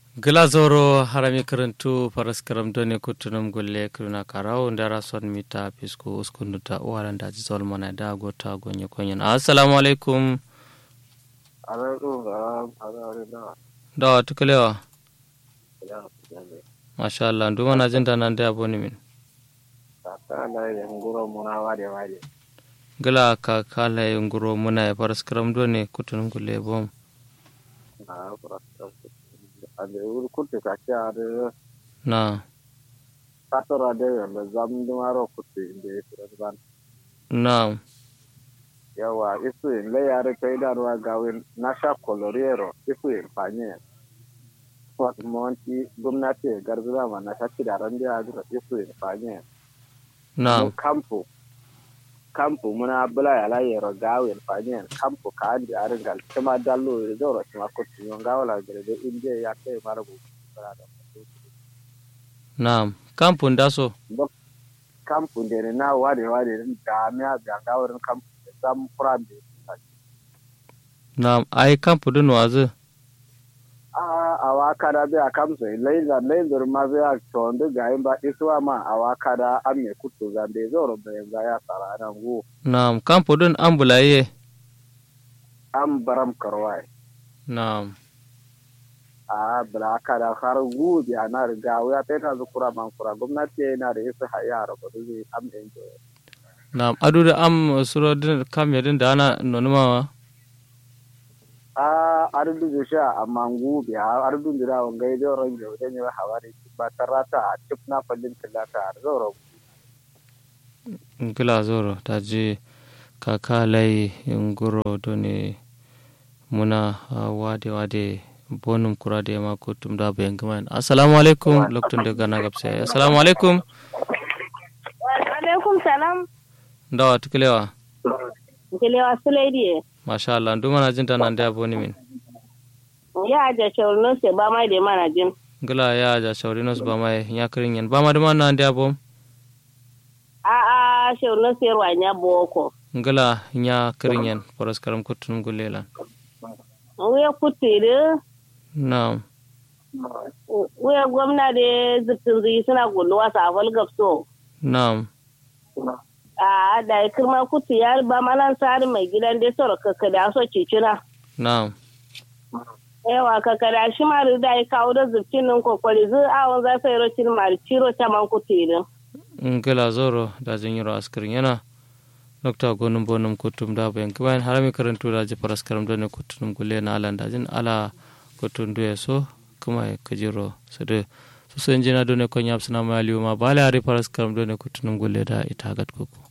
glazoro harami karantu faras karam done kutunum gulle kuruna karau ndara son mita pisku uskunduta uwaran da jizol mana da gota gonye konyen assalamu alaikum da tukalewa masha Allah ndu mana jinda nan da aboni min gala ka kala nguro muna faras karam done kutunum gulle bom ade ur kutte kake ade na katora de yalla zamdumaro kutte inde ban na yawa isu in le yare kai da ruwa gawin na sha koloriero isu in fanye wat monti gwamnati garzuna ma na shaki da ran da adura isu in fanye na kampu kampu muna bula ya la yero gawin fanye kampu ka andi aringal kema dallo e zoro kema kutti yon gawala gere de inde ya kai marabu na kampun daso kampu ndene na wade wade da mi a ga gawrin kampu sam furambe na ai kampu dun wazu a awa kada be a kamso leiza leizor ma be a tonde ga ba iswa ma awa kada amme kutto zambe zoro be ga ya sara nan go na kampu dun ambulaye am baram karwai na a bla kada har gu bi anar ga ya peta zukura man kura gwamnati yana da isa hayara ba zai am enjoy na adu da am suro din kam yadin da ana nonumawa a ardu da sha amma gu bi a ardu da wan gai da ran da ne ba hawari ba tarata a tip na fallin tilaka har zoro gila zoro ta je kaka lai nguro doni muna ah, wade wade bonum kura da ma ko tum da bayan gama assalamu alaikum lokacin da gana gabsa assalamu alaikum alaikum salam dawa tukulewa kelewa sulaidi masha Allah ndu mana jinta nan da boni min ya aja shaurin se ba mai da mana jin gila ya ja shaurinos ba mai ya kirin yan ba ma da mana da bom a a shaurin se ruwanya boko ngala nya kirin yan poros karam kutunum gulela wuya kutiri na'am wuya gwamna da zikin zai suna gulluwa safal gafso na'am a da ya kirma kutu ya ba malan sari mai gidan da soro kakada so cicina na'am yawa kakada shi ma da ya kawo da zubcin nan kwakwari zai awon za su yi rocin mari ciro ta man kutiri ngala zoro da jinyiro askirin yana nokta gonum bonum kutum da bayan kibayan harami karantu da ji paras karam done kutunum gulle na alan da jin ala kutun duye so kuma ya kajiro su da su sun jina done kon yap suna maliyu ma bala hari paras karam done kutunum gulle da ita gat kuku